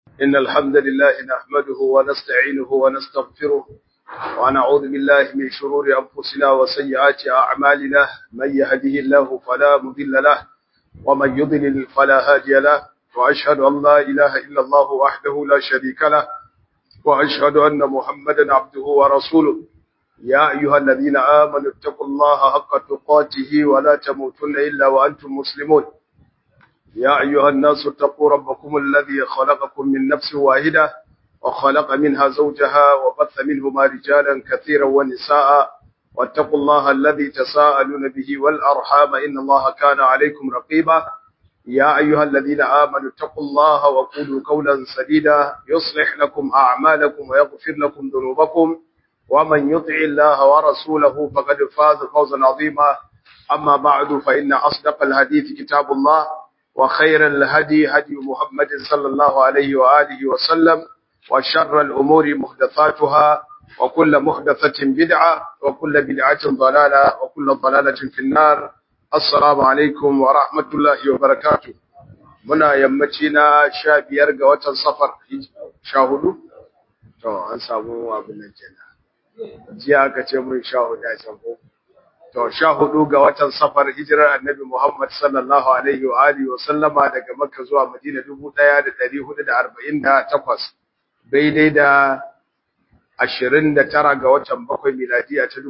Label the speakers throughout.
Speaker 1: إن الحمد لله نحمده ونستعينه ونستغفره ونعوذ بالله من شرور أنفسنا وسيئات أعمالنا من يهده الله فلا مضل له ومن يضلل فلا هادي له وأشهد أن لا إله إلا الله وحده لا شريك له وأشهد أن محمدا عبده ورسوله يا أيها الذين آمنوا اتقوا الله حق تقاته ولا تموتن إلا وأنتم مسلمون يا أيها الناس اتقوا ربكم الذي خلقكم من نفس واحدة وخلق منها زوجها وبث منهما رجالا كثيرا ونساء واتقوا الله الذي تساءلون به والأرحام إن الله كان عليكم رقيبا يا أيها الذين آمنوا اتقوا الله وقولوا قولا سديدا يصلح لكم أعمالكم ويغفر لكم ذنوبكم ومن يطع الله ورسوله فقد فاز فوزا عظيما أما بعد فإن أصدق الحديث كتاب الله وخير الهدي هدي محمد صلى الله عليه وآله وسلم وشر الأمور محدثاتها وكل محدثة بدعة وكل بدعة ضلالة وكل ضلالة في النار السلام عليكم ورحمة الله وبركاته منا يمتنا شابير قوة السفر شاهدوا to an samu abin nan kenan jiya aka ce mun shahuda can ko to sha hudu ga watan safar hijirar annabi Muhammad sallallahu alaihi wa alihi wa sallama daga Makka zuwa Madina 1448 daidai da 29 ga watan bakwai miladiya ta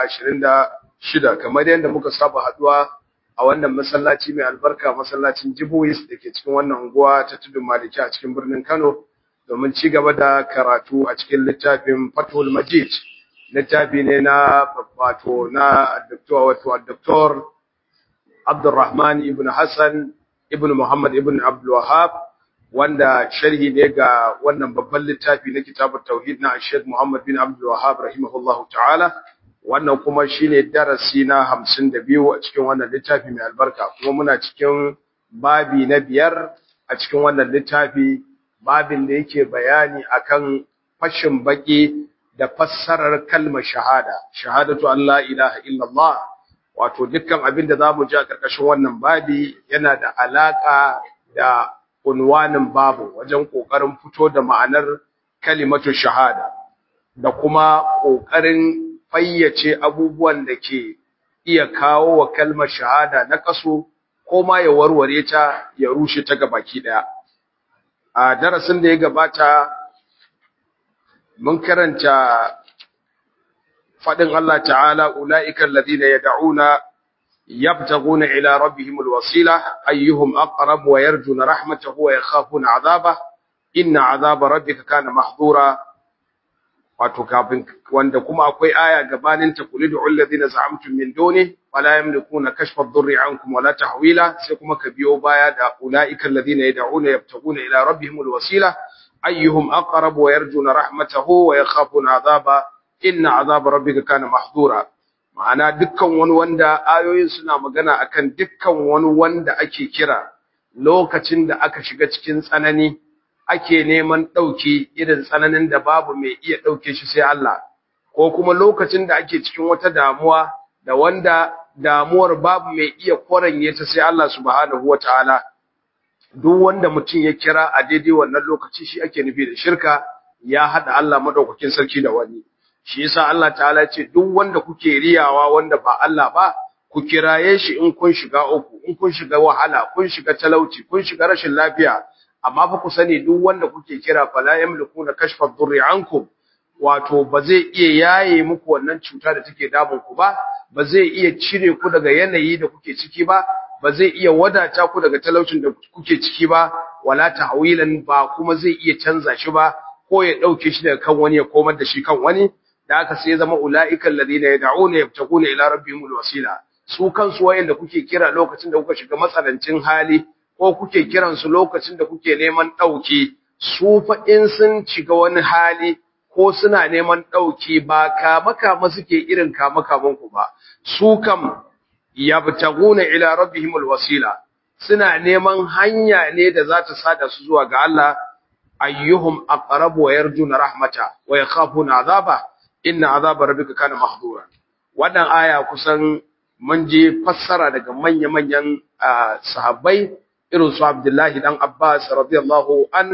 Speaker 1: 2026 kamar yadda muka saba haduwa a wannan masallaci mai albarka masallacin Jibois dake cikin wannan unguwa ta Tudun Maliki a cikin birnin Kano domin ci gaba da karatu a cikin littafin Fathul Majid littafi ne na wato na Dr. wato Dr. Abdulrahman ibn Hassan ibn Muhammad ibn Abdul Wahhab wanda sharhi ne ga wannan babban littafi na kitabut tauhid na Sheikh Muhammad bin Abdul Wahhab rahimahullahu ta'ala wannan kuma shine darasi na 52 a cikin wannan littafi mai albarka kuma muna cikin babi na biyar a cikin wannan littafi babin da yake bayani akan fashin baki da fassarar kalmar shahada shahadatu an la ilaha illallah wato dukkan abin da zamu ji a karkashin wannan babi yana da alaka da unwanin babu wajen kokarin fito da ma'anar kalimatu shahada da kuma kokarin fayyace abubuwan da ke iya kawo wa kalmar shahada na kaso ko ma ya warware ta ya rushe ta gabaki daya a darasin da ya gabata mun karanta fadin Allah ta'ala ulaiikal ladina yad'una yabtaguna ila rabbihimul wasila ayyuhum aqrab wa yarjuna rahmatahu wa yakhafuna 'adaba inna 'adaba rabbika kana mahdura wato kafin wanda kuma akwai aya gabanin ta kulidu alladhina za'amtum min duni wala yamlikuna kashfa ad-durri 'ankum wala tahwila sai kuma ka biyo baya da ulaiikal ladina yad'una yabtaguna ila rabbihimul wasila ayyuhum aqrab wa yarjuna rahmatahu wa yakhafuna 'adaba inna 'adaba rabbika kana mahdura ma'ana dukkan wani wanda ayoyin suna magana akan dukkan wani wanda ake kira lokacin da aka shiga cikin tsanani ake neman dauki irin tsananin da babu mai iya dauke shi sai Allah ko kuma lokacin da ake cikin wata damuwa da wanda damuwar babu mai iya koranye ta sai Allah subhanahu wataala duk wanda mutum ya kira a daidai wannan lokaci shi ake nufi da shirka ya hada Allah madaukakin sarki da wani shi yasa Allah ta'ala ce duk wanda kuke riyawa wanda ba Allah ba ku kiraye shi in kun shiga uku in kun shiga wahala kun shiga talauci kun shiga rashin lafiya amma fa ku sani duk wanda kuke kira fala yamlikuna kashfa dhurri ankum wato ba zai iya yaye muku wannan cuta da take damun ku ba ba zai iya cire ku daga yanayi da kuke ciki ba ba zai iya wadata ku daga talaucin da kuke ciki ba wala ta'wilan ba kuma zai iya canza shi ba ko ya dauke shi daga kan wani ya komar da shi kan wani da aka sai zama ulaiikal ladina yad'una yabtaguna ila rabbihimul wasila su kansu wayanda kuke kira lokacin da kuka shiga matsalancin hali ko kuke kiran su lokacin da kuke neman dauki su fa in sun shiga wani hali ko suna neman dauki ba kama kama suke irin kama kaman ku ba su kam yabtaguna ila rabbihimul wasila suna neman hanya ne da za ta sada su zuwa ga Allah ayyuhum aqrabu wa yarjuna rahmata wa yakhafuna azaba inna azaba rabbika kana mahdura wannan aya kusan mun je fassara daga manya-manyan sahabbai irin su Abdullahi dan Abbas radiyallahu an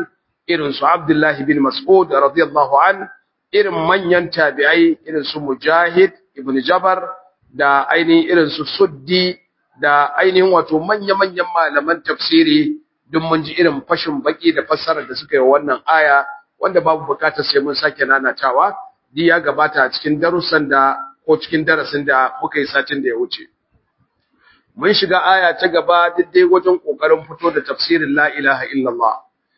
Speaker 1: irin su Abdullah bin Mas'ud radiyallahu an irin manyan tabi'ai irin su Mujahid ibn Jabar da ainihin irin su Suddi da ainihin wato manya-manyan malaman tafsiri duk mun ji irin fashin baki da fassarar da suka yi wannan aya wanda babu bukatar sai mun sake nanatawa di ya gabata a cikin darussan da ko cikin darasin da muka yi satin da ya wuce mun shiga aya ta gaba daidai wajen kokarin fito da tafsirin la ilaha illallah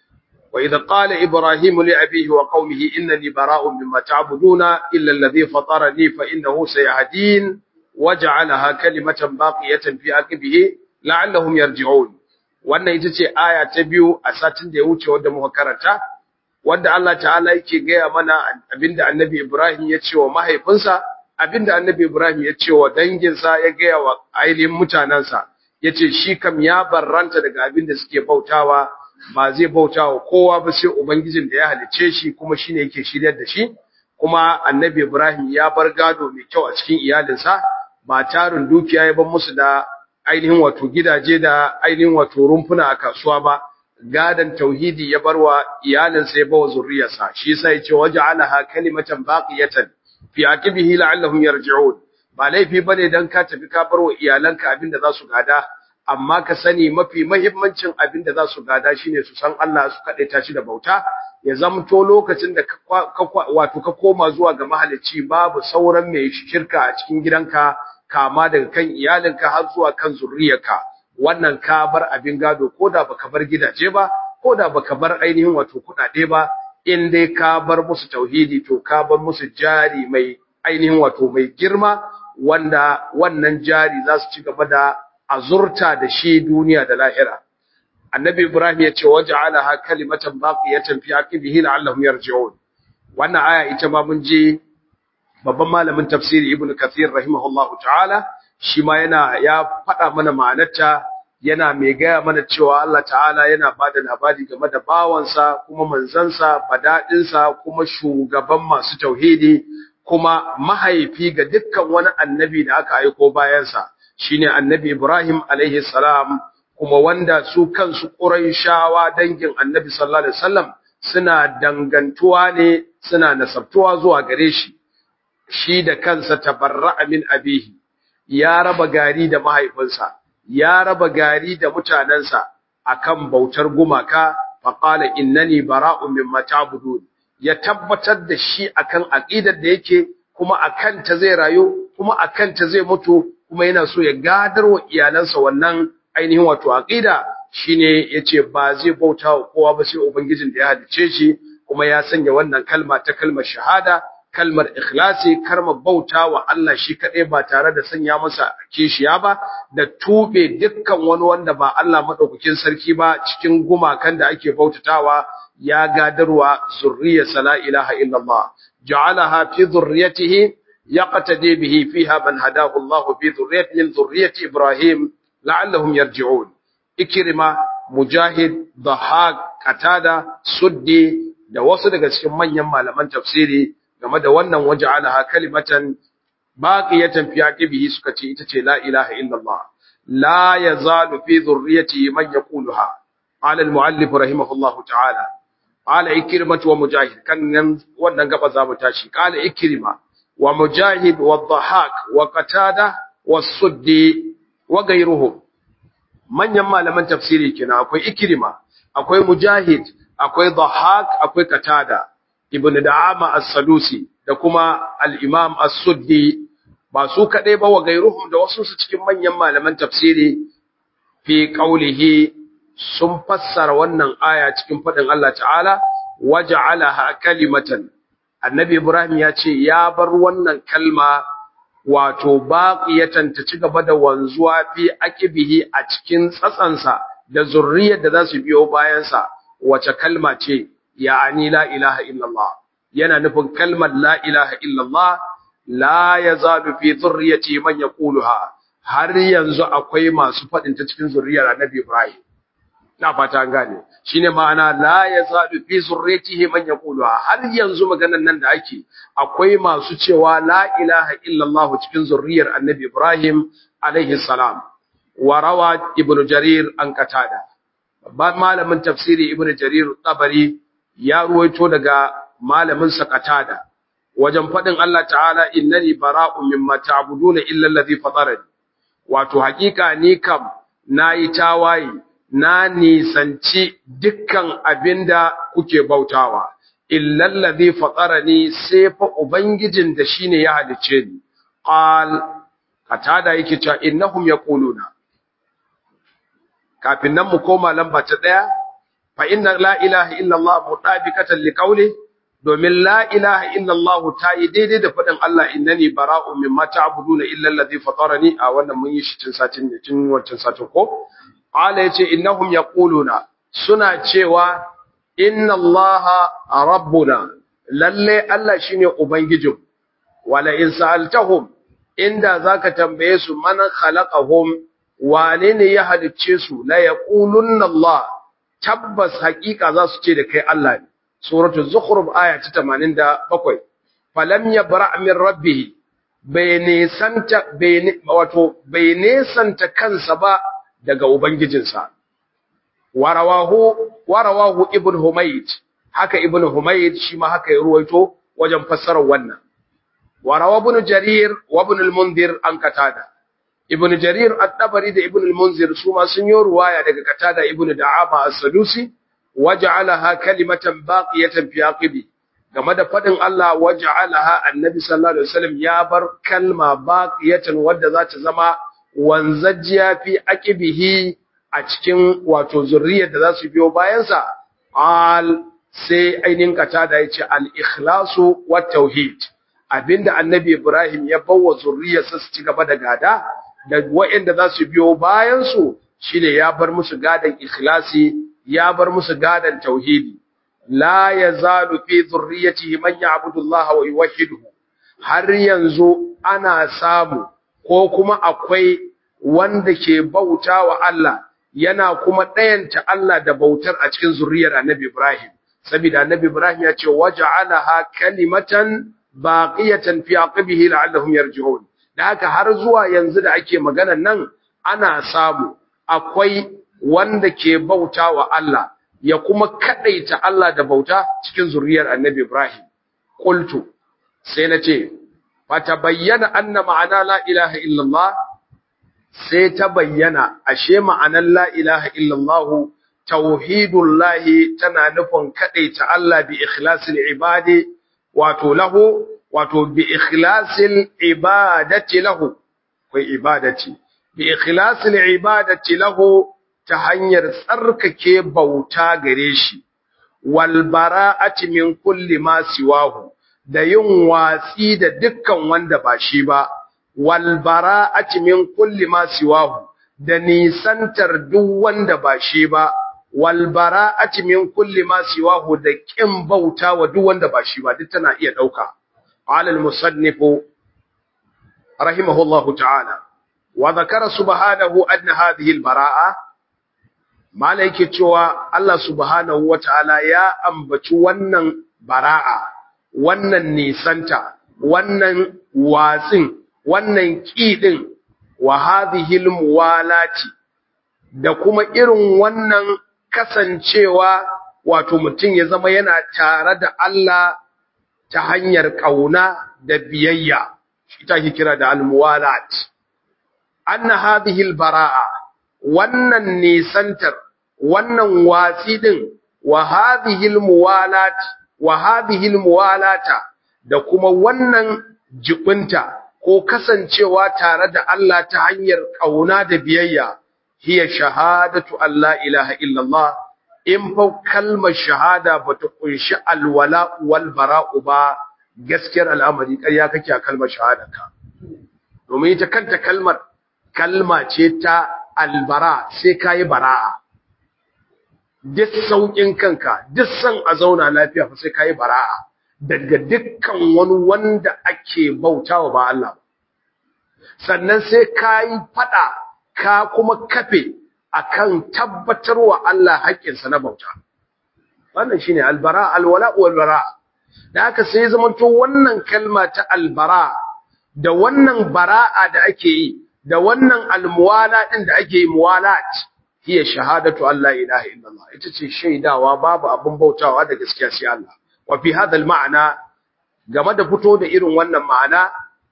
Speaker 1: wa idh qala ibrahim li abihi wa qaumihi innani bara'un mimma ta'buduna illa alladhi fatarani fa innahu sayahdin waj'alaha kalimatan baqiyatan fi aqibihi la'allahum yarji'un wannan ita ce aya ta biyu a satin da ya wuce wanda muka karanta wanda Allah ta'ala yake gaya mana abinda annabi Ibrahim ya ce wa mahaifinsa abinda annabi Ibrahim ya ce wa danginsa ya gaya wa ainihin mutanensa ya ce shi kam ya barranta daga abinda suke bautawa ba zai bautawa kowa ba sai ubangijin da ya halicce shi kuma shine yake shiryar da shi kuma annabi Ibrahim ya bar gado mai kyau a cikin iyalinsa ba tarin dukiya ya bar musu da ainihin wato gidaje da ainihin wato rumfuna a kasuwa ba gadan tauhidi ya barwa iyalinsa ya bawa zurriyarsa shi yasa yace waja'alaha kalimatan baqiyatan fi aqibihi la'allahum yarji'un ba laifi bane dan ka tafi ka barwa iyalanka abinda za su gada amma ka sani mafi muhimmancin abinda za su gada shine su san Allah su kadaita shi da bauta ya zamto lokacin da wato ka koma zuwa ga mahalicci babu sauran mai shirka a cikin gidanka kama daga kan iyalinka har zuwa kan zurriyarka wannan ka bar abin gado koda baka bar gidaje ba koda baka bar ainihin wato kudade ba in dai ka bar musu tauhidi to ka bar musu jari mai ainihin wato mai girma wanda wannan jari za su ci gaba da azurta da shi duniya da lahira annabi ibrahim ya ce waja'alaha kalimatan baqiyatan fi aqibihi la'allahum yarji'un wannan aya ita ma mun je babban malamin tafsiri ibnu kathir rahimahullahu ta'ala shi ma yana ya faɗa mana ma'anarta yana mai gaya mana cewa Allah ta'ala yana bada labari game da bawansa kuma manzansa badadinsa kuma shugaban masu tauhidi kuma mahaifi ga dukkan wani annabi da aka aiko bayansa shine annabi Ibrahim alaihi salam kuma wanda su kansu Qurayshawa dangin annabi sallallahu alaihi wasallam suna dangantuwa ne suna nasabtuwa zuwa gare shi shi da kansa tabarra'a min abihi ya raba gari da mahaifinsa ya raba gari da mutanensa akan bautar gumaka faqala innani bara'un mimma ta'budun ya tabbatar da shi akan aqidar da yake kuma akan ta zai rayu kuma akan ta zai mutu kuma yana so ya gadar wa iyalansa wannan ainihin wato aqida shine yace ba zai bauta wa kowa ba sai ubangijin da ya halice shi kuma ya sanya wannan kalma ta kalmar shahada kalmar ikhlasi kalmar bauta wa Allah shi kaɗai ba tare da sanya masa kishiya ba da tube dukkan wani wanda ba Allah madaukakin sarki ba cikin gumakan da ake bautatawa ya gadarwa zurriyarsa la ilaha illallah ja'alaha fi zurriyatihi yaqtadi bihi fiha man hadahu Allah fi zurriyyati min zurriyyati Ibrahim la'allahum yarji'un ikrima mujahid dhahak qatada suddi da wasu daga cikin manyan malaman tafsiri game da wannan waja'alaha kalimatan baqiyatan fi aqibihi suka ce ita ce la ilaha illallah la yazalu fi dhurriyyati man yaquluha qala al-muallif rahimahullahu ta'ala qala ikrimah wa mujahid kan nan wannan gaba za mu tashi qala ikrima wa mujahid wa dhahak wa qatada wa suddi wa ghayruhum manyan malaman tafsiri kina akwai ikrima akwai mujahid akwai dhahak akwai qatada ibn da'ama as-sadusi da kuma al-imam as-suddi ba su kadai ba wa gairuhum da wasu su cikin manyan malaman tafsiri fi qaulihi sun fassara wannan aya cikin fadin Allah ta'ala waja'alaha kalimatan annabi ibrahim ya ce ya bar wannan kalma wato baqiyatan ta ci gaba da wanzuwa fi aqibihi a cikin tsatsansa da zurriyar da za su biyo bayansa wace kalma ce ya'ani la ilaha illallah yana nufin kalmar la ilaha illallah la yazalu fi zurriyati man yaquluha har yanzu akwai masu fadin ta cikin zurriyar Annabi Ibrahim na fata an gane shine ma'ana la yazalu fi zurriyatihi man yaquluha har yanzu maganan nan da ake akwai masu cewa la ilaha illallah cikin zurriyar Annabi Ibrahim alaihi salam wa rawa ibnu jarir an qatada babban malamin tafsiri ibnu jarir tabari ya ruwaito daga malamin sa Qatada wajen fadin Allah ta'ala innani bara'un mimma ta'buduna illa allazi fatarani wato hakika ni kam nayi tawaye na nisanci dukkan abinda kuke bautawa illa allazi fatarani sai fa ubangijin da shine ya halice ni qal Qatada yake cewa innahum yaquluna kafin nan mu koma lamba ta ɗaya fa inna la ilaha illallah mutabiqatan liqawli domin la ilaha illallah ta yi daidai da faɗin Allah innani bara'un mimma ta'buduna illa allazi fatarani a wannan mun yi shi cin satin da cin wancan satin ko ala yace innahum yaquluna suna cewa inna allaha rabbuna lalle Allah shine ubangijin wala in sa'altahum inda zaka tambaye su man khalaqahum wane ne ya halicce su la yaqulunna Allah tabbas haƙiƙa za su ce da kai Allah ne suratul zukhruf aya ta 87 falam yabra min rabbih bai nesanta bai wato bai nesanta kansa ba daga ubangijinsa warawahu warawahu ibn humayd haka ibn humayd shi ma haka ya ruwaito wajen fassarar wannan warawa ibn jarir wa ibn al-mundhir an katada ibn jarir at-tabari da ibn al-munzir su ma sun yi ruwaya daga katada ibn da'ama as-sadusi waja'alaha kalimatan baqiyatan fi aqibi game da fadin Allah waja'alaha annabi sallallahu alaihi wasallam ya bar kalma baqiyatan wadda za ta zama wanzajiya fi aqibihi a cikin wato zurriyar da za su biyo bayan sa al sai ainin katada yace al-ikhlasu wat tauhid abinda annabi Ibrahim ya bawa zurriyarsa su ci gaba da gada da waɗanda za su biyo bayansu shi ne ya bar musu gadon ikhlasi ya bar musu gadon tauhidi la ya zalu fi zurriyatihi man ya'budu Allah wa yuwahhiduhu har yanzu ana samu ko kuma akwai wanda ke bauta wa Allah yana kuma ɗayanta Allah da bautar a cikin zurriyar Annabi Ibrahim saboda Annabi Ibrahim ya ce waja'alaha kalimatan baqiyatan fi aqibihi la'allahum yarji'un da haka har zuwa yanzu da ake maganan nan ana samu akwai wanda ke bauta wa Allah ya kuma kadaita Allah da bauta cikin zuriyar Annabi Ibrahim qultu sai nace fatabayyana anna ma'ana la ilaha illallah sai ta bayyana ashe ma'anar la ilaha illallah tauhidullahi tana nufin kadaita Allah bi ikhlasil ibadi wato lahu wato bi ikhlasil ibadati lahu kai ibadati bi ikhlasil ibadati lahu ta hanyar tsarkake bauta gare shi wal bara'ati min kulli ma siwahu da yin watsi da dukkan wanda ba shi ba wal bara'ati min kulli ma siwahu da nisantar duk wanda ba shi ba wal bara'ati min kulli ma siwahu da kin bauta wa duk wanda ba shi ba duk tana iya dauka قال المصنف رحمه الله تعالى وذكر سبحانه أن هذه البراءة ما لك cewa Allah subhanahu wataala ya ambaci wannan bara'a wannan nisanta wannan watsin wannan kidin wa hadhihi almuwalati da kuma irin wannan kasancewa wato mutum ya zama yana tare da Allah ta hanyar ƙauna da biyayya ita ke kira da almuwalat anna hadhihi albara'a wannan nisantar wannan watsi din wa hadhihi almuwalat wa hadhihi almuwalata da kuma wannan jibinta ko kasancewa tare da Allah ta hanyar ƙauna da biyayya hiya shahadatu alla ilaha illallah in fa kalmar shahada bata kunshi alwala wal bara'u ba gaskiyar al'amari ƙarya kake a kalmar shahadarka domin ita kanta kalmar kalma ce ta albara sai kai bara'a duk saukin kanka duk san a zauna lafiya fa sai kai bara'a daga dukkan wani wanda ake bautawa ba Allah sannan sai kai fada ka kuma kafe akan tabbatarwa Allah haƙƙinsa na bauta wannan shine albara alwala walbara da haka sai zamanto wannan kalma ta albara da wannan bara'a da ake yi da wannan almuwala din da ake yi muwalat hiya shahadatu an la ilaha illallah ita ce shaidawa babu abin bautawa da gaskiya sai Allah wa fi hadha ma'ana game da fito da irin wannan ma'ana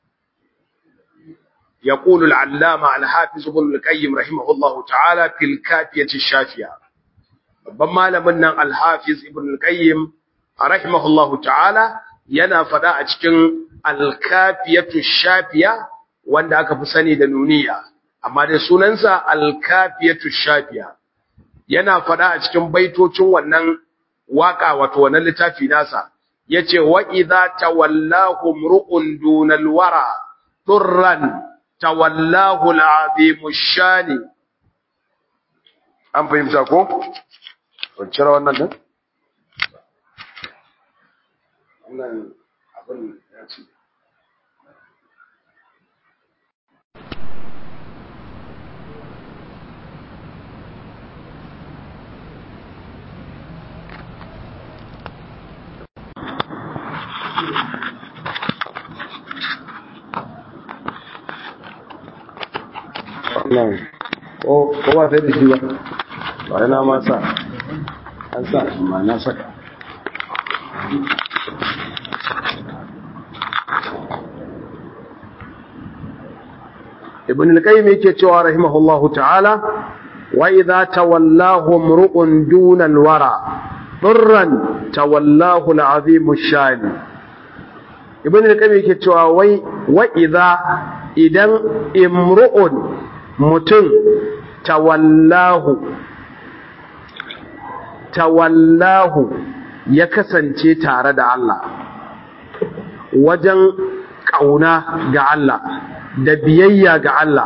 Speaker 1: يقول العلامة الحافظ ابن القيم رحمه الله تعالى في الكافية الشافية babban malamin nan alhafiz ibn al-qayyim rahimahullahu ta'ala yana fada a cikin al-kafiyatu shafiya wanda aka fi sani da nuniya amma dai sunansa al-kafiyatu shafiya yana fada a cikin baitocin wannan waka wato wannan littafi nasa yace wa idza tawallahu mru'un dunal wara turran tawallahu al-azimu shani an fahimta ko cire wannan din? wannan abin ya ce
Speaker 2: wannan ko ba sai da shi ba ba yana ma sa an sa amma na saka
Speaker 1: ibn al-qayyim yake cewa rahimahullahu ta'ala wa idza tawallahu mru'un duna al-wara durran tawallahu al-azim ash-shani ibn al-qayyim yake cewa wai wa idza idan imru'un mutum tawallahu tawallahu ya kasance tare da Allah wajen ƙauna ga Allah da biyayya ga Allah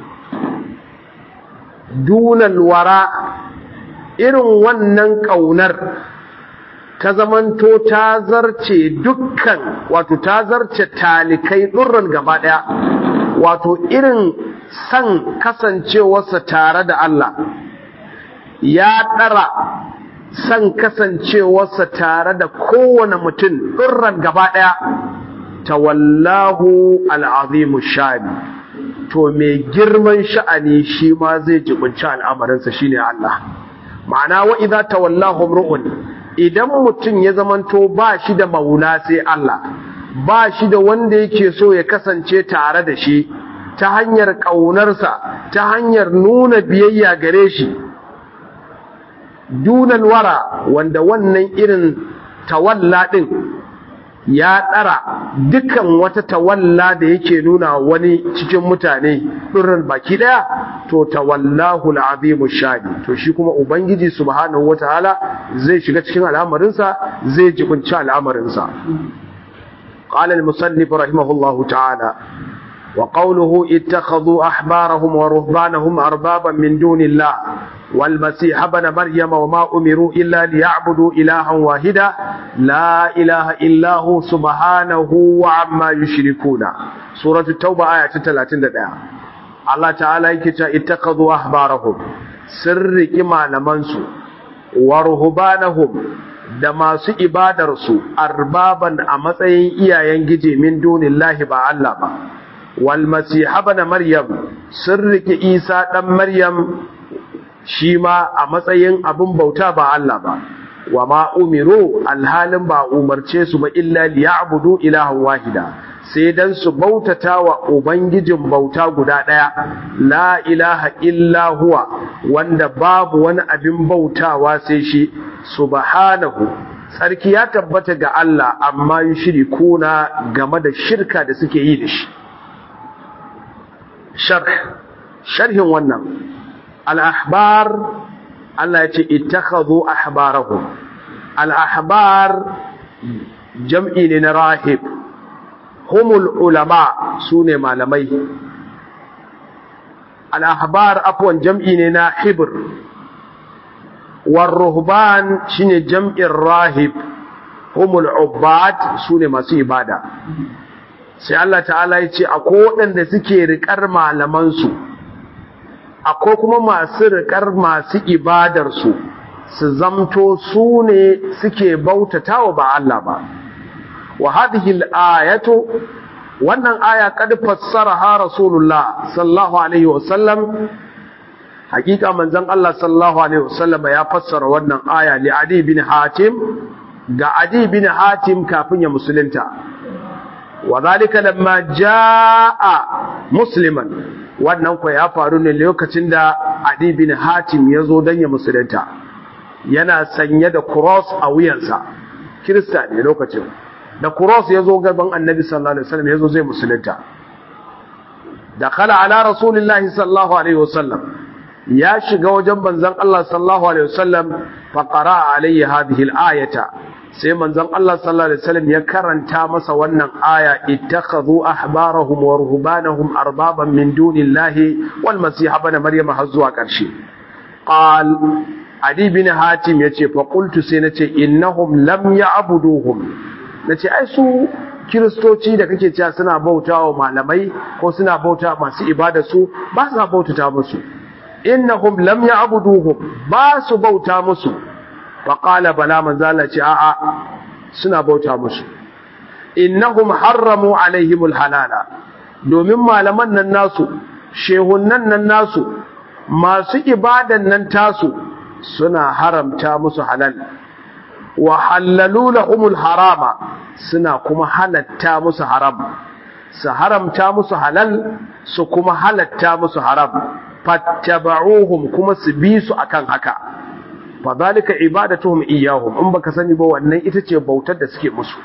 Speaker 1: dunal wara irin wannan ƙaunar ta zamanto ta zarce dukkan wato ta zarce talikai ɗurran gaba ɗaya wato irin san kasancewarsa tare da Allah ya ɗara san kasancewarsa tare da kowane mutum ɗurran gaba ɗaya tawallahu al'azimu sha'ani to mai girman sha'ani shi ma zai jibinci al'amarinsa shi ne Allah ma'ana wa idza tawallahu ru'un idan mutum ya zamanto ba shi da maula sai Allah ba shi da wanda yake so ya kasance tare da shi ta hanyar ƙaunarsa ta hanyar nuna biyayya gare shi dunan wara wanda wannan irin tawalla ɗin ya ɗara dukan wata tawalla da yake nuna wani cikin mutane ɗurran baki ɗaya to tawallahu al'azimu shadi to shi kuma ubangiji subhanahu wataala zai shiga cikin al'amarinsa zai jibinci al'amarinsa قال المصنف رحمه الله تعالى وقوله اتخذوا أحبارهم ورهبانهم أربابا من دون الله والمسيح ابن مريم وما أمروا إلا ليعبدوا إلها واحدا لا إله إلا هو سبحانه وعما يشركون سورة التوبة آية 31 الله تعالى يكتا اتخذوا أحبارهم سر كما لمنسوا ورهبانهم da masu ibadarsu arbaban a matsayin iyayen gije min dunillahi ba Allah ba wal masiha bana maryam sun rike isa dan maryam shi ma a matsayin abin bauta ba Allah ba wa ma umiru alhalin ba umarce su ba illa liya'budu ilahan wahida sai dan su bautata wa ubangijin bauta guda daya la ilaha illa huwa wanda babu wani abin bautawa sai shi subhanahu sarki ya tabbata ga Allah amma yushrikuna game da shirka da suke yi da shi sharh sharhin wannan al-ahbar Allah ya ce ittakhadhu ahbarahum al-ahbar jam'i ne na rahib humul ulama sune malamai al-ahbar afwan jam'i ne na hibr war ruhban shine jam'in rahib humul ubbad sune masu ibada sai Allah ta'ala ya ce akwai waɗanda suke riƙar malamansu akwai kuma masu riƙar masu ibadarsu su zamto su ne suke bautatawa ba Allah ba wa hadhihi al-ayatu wannan aya kad fassaraha rasulullah sallallahu alaihi wasallam hakika manzon Allah sallallahu alaihi wasallam ya fassara wannan aya li Adi bin Hatim ga Adi bin Hatim kafin ya musulunta wa zalika lamma jaa musliman wannan ko ya faru ne lokacin da Adi bin Hatim ya zo dan ya musulunta yana sanye da cross a wuyansa kirista ne lokacin da cross ya zo gaban annabi sallallahu alaihi wasallam ya zo zai musulunta da kala ala rasulillahi sallallahu alaihi wasallam ya shiga wajen manzon Allah sallallahu alaihi wasallam fa qara'a alayhi hadhihi al-ayata sai manzon Allah sallallahu alaihi wasallam ya karanta masa wannan aya ittakhadhu ahbarahum wa ruhbanahum arbaban min dunillahi wal masih ibn maryam har zuwa karshe qal adi bin hatim yace fa qultu sai nace innahum lam ya'buduhum nace ai su kiristoci da kake cewa suna bautawa malamai ko suna bauta masu ibada su ba su bautata musu innahum lam ya'buduhum ba su bauta musu fa qala bala manzala ce a'a suna bauta musu innahum harramu alaihimul halala domin malaman nan nasu shehunnan nan nasu masu ibadan nan tasu suna haramta musu halal wa halalu lahumul harama suna kuma halatta musu haram su haramta musu halal su kuma halatta musu haram fattaba'uhum kuma su bi su akan haka fadhalika ibadatuhum iyyahum in baka sani ba wannan ita ce bautar da suke musu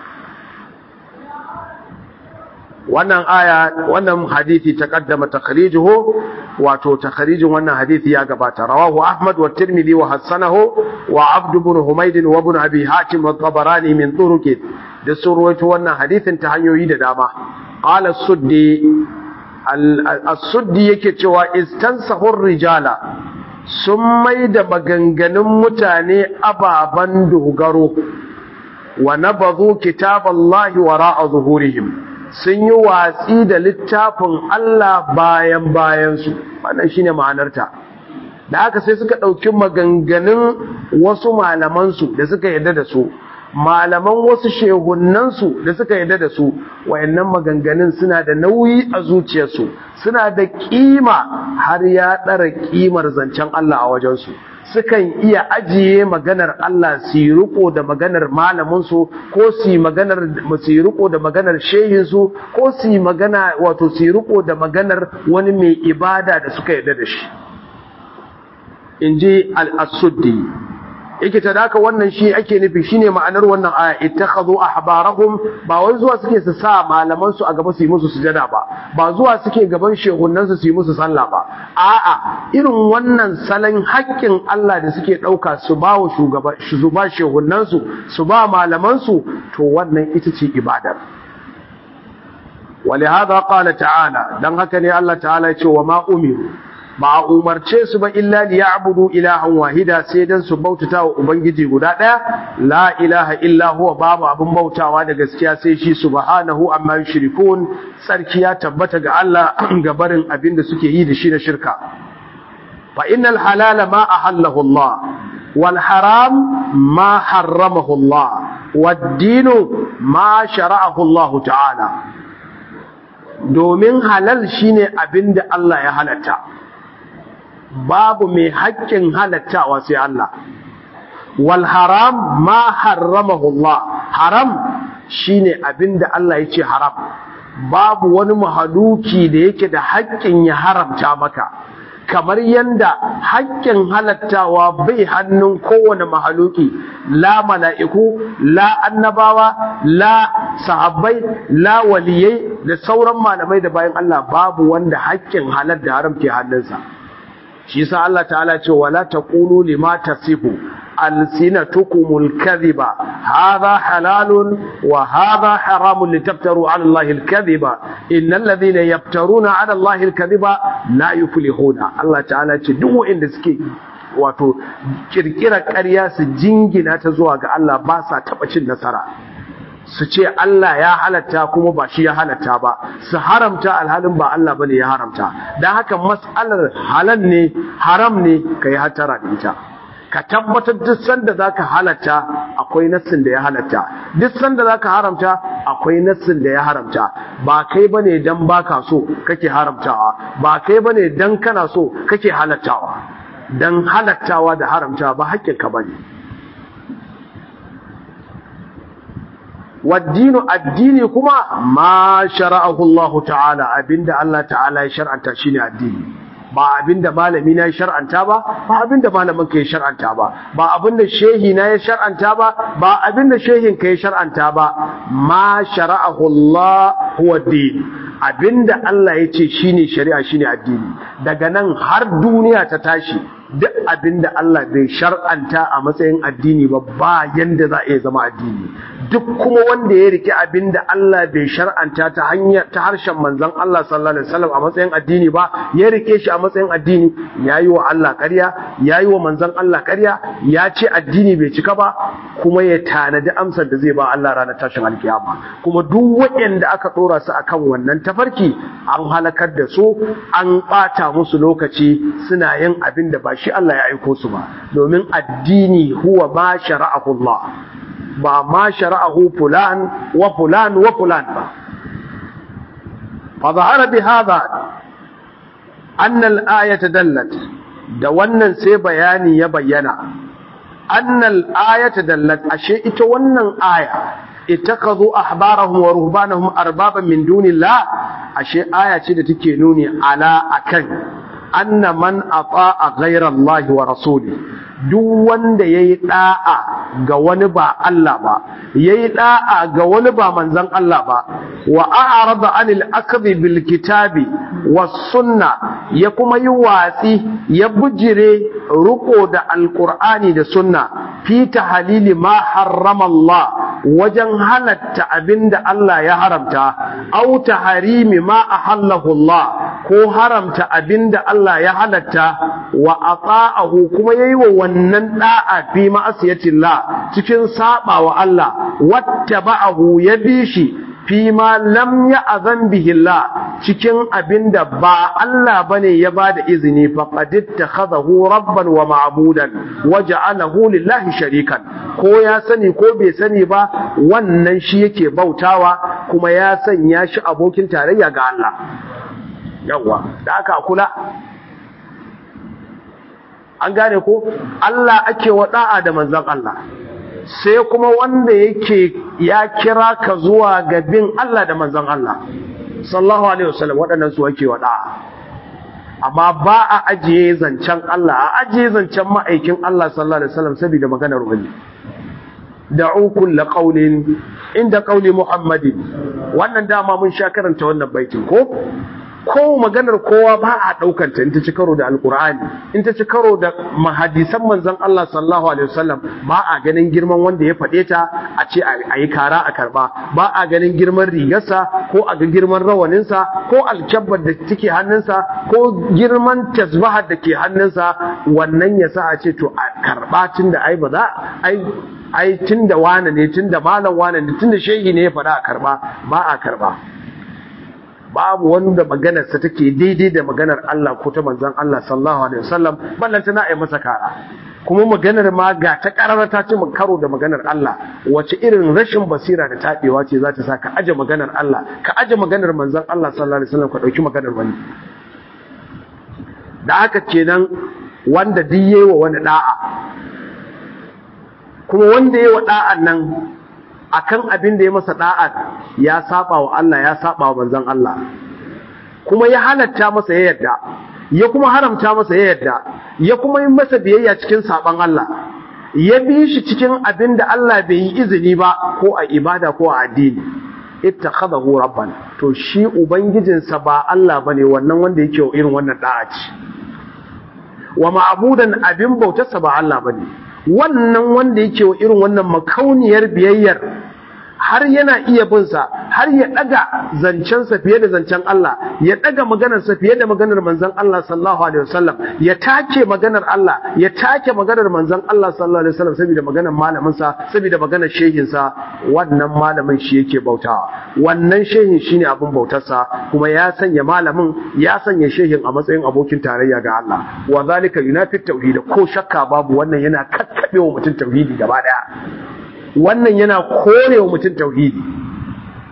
Speaker 1: wannan aya wannan hadisi taqaddama takhrijuhu wato takhrijin wannan hadisi ya gabata rawahu ahmad wa tirmidhi wa hasanahu wa abd ibn humayd wa ibn abi hatim wa tabarani min turuq da surwayto wannan hadisin ta hanyoyi da dama qala as-suddi as-suddi yake cewa istansahu rijala sun mai da maganganun mutane ababan dogaro wa nabadhu kitaballahi wara'a zuhurihim sun yi watsi da littafin Allah bayan bayansu wannan shine ma'anarta da haka sai suka ɗauki maganganun wasu malamansu da suka yarda da su malaman wasu shehunansu da suka yarda da su wayannan maganganun suna da nauyi a zuciyarsu suna da kima har ya ɗara kimar zancen Allah a wajensu sukan iya ajiye maganar Allah su yi riko da maganar malaminsu ko su yi maganar su yi riko da maganar shehinsu ko su yi magana wato su yi riko da maganar wani mai ibada da suka yarda da shi in ji al-asuddi yake ta daka wannan shi ake nufi shine ma'anar wannan aya ittakhadhu ahbarahum ba wai zuwa suke su sa malaman su a gaba su yi musu sujada ba ba zuwa suke gaban shehunan su su yi musu sallah ba a'a irin wannan salon haƙƙin Allah da suke ɗauka su ba wa shugaba su ba shehunan su su ba malaman su to wannan ita ce ibadar ولهذا قال تعالى dan haka ne Allah ta'ala ya ce wa ma umiru ba a umarce su ba illa li ya'budu ilahan wahida sai dan su bautata wa ubangiji guda daya la ilaha illa huwa babu abin bautawa da gaskiya sai shi subhanahu amma yushrikun sarki ya tabbata ga Allah ga barin abin da suke yi da shi na shirka fa innal halala ma ahallahu Allah wal haram ma harramahu Allah wad dinu ma shara'ahu Allah ta'ala domin halal shine abin da Allah ya halatta babu mai haƙƙin halattawa sai Allah wal haram ma harramahu Allah haram shine abinda Allah ya ce haram babu wani mahaluki da yake da haƙƙin ya haramta maka kamar yanda haƙƙin halattawa bai hannun kowane mahaluki la mala'iku la annabawa la sahabbai la waliyai da sauran malamai da bayan Allah babu wanda haƙƙin halal da haram ke hannunsa shi yasa Allah ta'ala ce wala taqulu lima tasifu alsinatukumul kadhiba hadha halalun wa hadha haramun litaftaru 'ala Allahi al-kadhiba innal ladhina yaftaruna 'ala Allahi al-kadhiba la yuflihuna Allah ta'ala ce duk wanda suke wato kirkira ƙarya su jingina ta zuwa ga Allah ba sa taɓa cin nasara su ce Allah ya halatta kuma ba shi ya halatta ba su haramta alhalin ba Allah bane ya haramta don haka mas'alar halal ne haram ne ka yi hatara da ita ka tabbatar duk sanda za ka halatta akwai nassin da ya halatta duk sanda za ka haramta akwai nassin da ya haramta ba kai bane dan baka so kake haramtawa ba kai bane dan kana so kake halattawa dan halattawa da haramtawa ba haƙƙinka bane waddinu addini kuma ma shara'ahu Allah ta'ala abinda Allah ta'ala ya shar'anta shine addini ba abinda malami na ya shar'anta ba ba abinda malamin ka ya shar'anta ba ba abinda shehi na ya shar'anta ba ba abinda shehin ka ya shar'anta ba ma shara'ahu Allah huwa din abinda Allah ya ce shine shari'a shine addini daga nan har duniya ta tashi duk abinda Allah bai shar'anta a matsayin addini ba ba yanda za a iya zama addini duk kuma wanda ya rike abinda Allah bai shar'anta ta hanyar ta harshen manzon Allah sallallahu alaihi wasallam a matsayin addini ba ya rike shi a matsayin addini yayi wa Allah ƙarya yayi wa manzon Allah ƙarya ya ce addini bai cika ba kuma ya tanadi amsar da zai ba Allah ranar tashin alkiyama kuma duk waɗanda aka ɗora su akan wannan tafarki an halakar da su an ɓata musu lokaci suna yin abin da ba shi Allah ya aiko su ba domin addini huwa ma shara'ahu Allah ba ma shara'ahu fulan wa fulan wa fulan ba fa zahara bi hadha anna al-ayata dallat da wannan sai bayani ya bayyana anna al-ayata dallat ashe ita wannan aya ittakhadhu ahbarahum wa ruhbanahum arbaban min dunillah ashe aya ce da take nuni ala akan anna man ata'a ghayra Allah wa rasuli duk wanda yayi da'a ga wani ba Allah ba yayi da'a ga wani ba manzon Allah ba wa a'rada anil akdhi bil kitabi was sunna ya kuma yi watsi ya bujire ruko da alqur'ani da sunna fi tahlili ma harrama Allah wajen halatta abinda Allah ya haramta au taharimi ma ahallahu Allah ko haramta abinda Allah ya halatta wa ata'ahu kuma yayi wa wannan da'a fi ma'asiyatillah cikin saba wa Allah wattaba'ahu ya bi shi fi ma lam ya'zan bihi Allah cikin abinda ba Allah bane ya bada izini faqad ittakhadahu rabban wa ma'budan waja'alahu lillahi sharikan ko ya sani ko bai sani ba wannan shi yake bautawa kuma ya sanya shi abokin tarayya ga Allah yawa da aka kula an gane ko Allah ake wada'a da manzon Allah sai kuma wanda yake ya kira ka zuwa ga bin Allah da manzon Allah sallallahu alaihi wasallam waɗannan su ake wada'a amma ba a ajiye zancen Allah a ajiye zancen ma'aikin Allah sallallahu alaihi wasallam saboda maganar wani da'u kullu qawlin inda qawli muhammadin wannan dama mun sha karanta wannan baitin ko ko maganar kowa ba a daukar ta in ta ci karo da alqur'ani in ta ci karo da mahadisan manzon Allah sallallahu alaihi wasallam ba a ganin girman wanda ya fade ta a ce a yi kara a karba ba a ganin girman rigarsa ko a ga girman rawaninsa ko alkyabbar da take hannunsa ko girman tasbahar da ke hannunsa wannan ya sa a ce to a karba tun da ai ba za ai ai tun da wane ne tun da malam wane ne tun da shehi ne ya faɗa a karba ba a karba babu wanda maganarsa take daidai da maganar Allah ko ta manzon Allah sallallahu alaihi wasallam ballanta na ai masa kara kuma maganar ma ga ta karara ta ce karo da maganar Allah wace irin rashin basira da tabewa ce za ta sa ka aje maganar Allah ka aje maganar manzon Allah sallallahu alaihi wasallam ka dauki maganar wani da haka kenan wanda duk yayi wa wani da'a kuma wanda yayi wa da'an nan akan abin da ya masa da'a ya saba wa Allah ya saba wa manzon Allah kuma ya halatta masa ya yadda ya kuma haramta masa ya yadda ya kuma yi masa biyayya cikin saban Allah ya bi shi cikin abin da Allah bai yi izini ba ko a ibada ko a addini ittakhadahu rabban to shi ubangijinsa ba Allah bane wannan wanda yake irin wannan da'a ce wa ma'budan abin bautarsa ba Allah bane wannan wanda yake wa irin wannan makauniyar biyayyar har yana iya bin sa har ya daga zancensa fiye da zancen Allah ya daga maganarsa fiye da maganar manzon Allah sallallahu alaihi wasallam ya take maganar Allah ya take maganar manzon Allah sallallahu alaihi wasallam saboda maganar malamin sa saboda maganar shehin sa wannan malamin shi yake bautawa wannan shehin shine abin bautar sa kuma ya sanya malamin ya sanya shehin a matsayin abokin tarayya ga Allah wa zalika yunafi tauhid ko shakka babu wannan yana kakkabewa mutum tauhidi gaba daya wannan yana korewa mutum tauhidi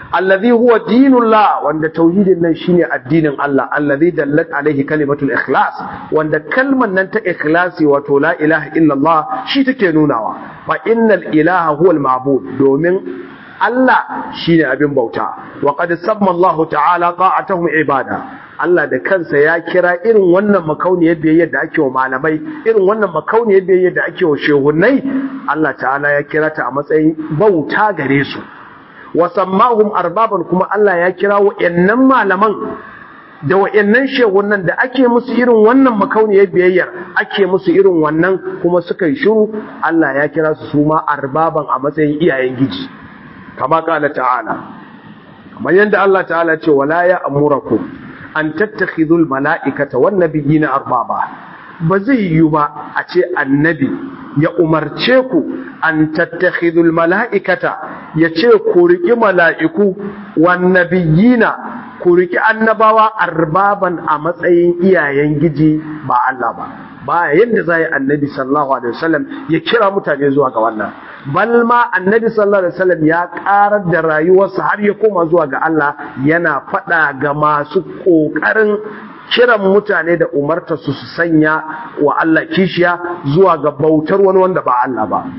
Speaker 1: allazi huwa dinullah wanda tauhidin nan shine addinin Allah allazi dallat alaihi kalimatul ikhlas wanda kalman nan ta ikhlasi wato la ilaha illallah shi take nunawa fa innal ilaha huwa al ma'bud domin Allah shine abin bauta wa qad samma Allah ta'ala ta'atuhum ibada Allah da kansa ya kira irin wannan makauniyar biyayyar da ake wa malamai irin wannan makauniyar biyayyar da ake wa shehunnai Allah ta'ala ya kira ta a matsayin bauta gare su wa sammahum arbaban kuma Allah ya kira wa'annan malaman da wa'annan shehunan da ake musu irin wannan makauniyar biyayyar ake musu irin wannan kuma suka yi shiru Allah ya kira su su ma arbaban a matsayin iyayen giji kama kala ta'ala kamar yadda Allah ta'ala ce wala ya amurakum an tattakhidul mala'ikata wan nabiyina arbaba ba zai yi ba a ce annabi ya umarce ku an tattakhidul mala'ikata ya ce ku riƙi mala'iku wan nabiyina ku riƙi annabawa arbaban a matsayin iyayen giji ba Allah ba ba yadda za yi annabi sallallahu alaihi wasallam ya kira mutane zuwa ga wannan bal ma annabi sallallahu alaihi wasallam ya karar da rayuwarsa har ya koma zuwa ga Allah yana faɗa ga masu ƙoƙarin kiran mutane da umarta su su sanya wa Allah kishiya zuwa ga bautar wani wanda ba Allah ba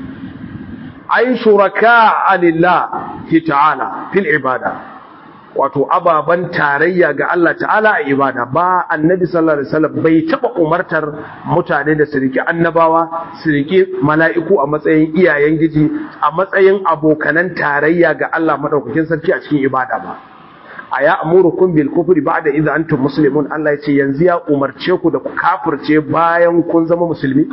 Speaker 1: ai shuraka alillah ta'ala fil ibada wato ababan tarayya ga Allah ta'ala a ibada ba annabi sallallahu alaihi wasallam bai taba umartar mutane da su riki annabawa su riki mala'iku a matsayin iyayen giji a matsayin abokanan tarayya ga Allah madaukakin sarki a cikin ibada ba aya amurukum bil kufri ba'da idza antum muslimun Allah ya ce yanzu ya umarce ku da ku kafirce bayan kun zama musulmi